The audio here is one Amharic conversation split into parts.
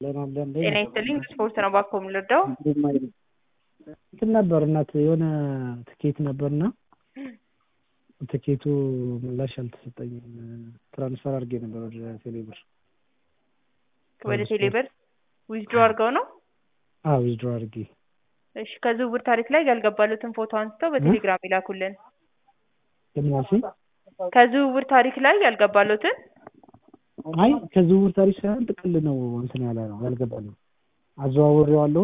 ጤና ይስጥልኝ ስፖርት ነው እባክዎ የምንረዳው? እንትን ነበር እናት የሆነ ትኬት ነበርና ትኬቱ ምላሽ አልተሰጠኝም። ትራንስፈር አድርጌ ነበር ወደ ቴሌብር። ወደ ቴሌብር ዊዝድሮ አድርገው ነው? አዎ ዊዝድሮ አድርጌ። እሺ ከዝውውር ታሪክ ላይ ያልገባሉትን ፎቶ አንስተው በቴሌግራም ይላኩልን። ለምን አልሽኝ? ከዝውውር ታሪክ ላይ ያልገባሉትን አይ ከዝውውር ታሪክ ሳይሆን ጥቅል ነው እንትን ያለ ነው ያልገባልኝ። አዘዋውሬዋለሁ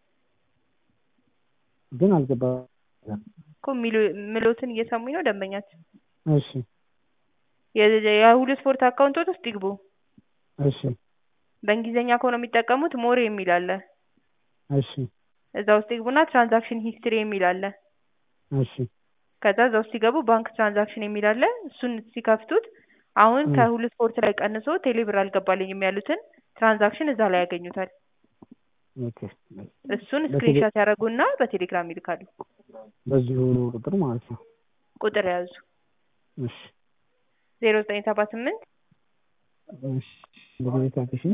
ግን አልገባም። እኮ የሚሉትን እየሰሙኝ ነው ደንበኛችን። እሺ የሁሉ ስፖርት አካውንቶት ውስጥ ይግቡ። እሺ በእንግሊዝኛ ከሆነ የሚጠቀሙት ሞር የሚል አለ። እሺ እዛ ውስጥ ይግቡና ትራንዛክሽን ሂስትሪ የሚል አለ። እሺ ከዛ እዛ ውስጥ ሲገቡ ባንክ ትራንዛክሽን የሚል አለ። እሱን ሲከፍቱት አሁን ከሁሉ ስፖርት ላይ ቀንሶ ቴሌብር አልገባልኝም ያሉትን ትራንዛክሽን እዛ ላይ ያገኙታል። ኦኬ እሱን ስክሪንሻት ያደረጉና በቴሌግራም ይልካሉ። በዚሁ ቁጥር ማለት ነው። ቁጥር ያዙ እሺ ዜሮ ዘጠኝ ሰባ ስምንት እሺ በሁኔታ እሺ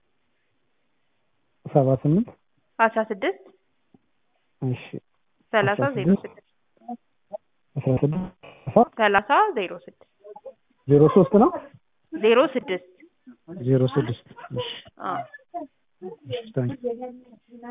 ሰባ ስምንት አስራ ስድስት እሺ ሰላሳ ዜሮ ስድስት አስራ ስድስት ሰላሳ ዜሮ ስድስት ዜሮ ሶስት ነው ዜሮ ስድስት ዜሮ ስድስት እሺ አዎ እሺ ታንክ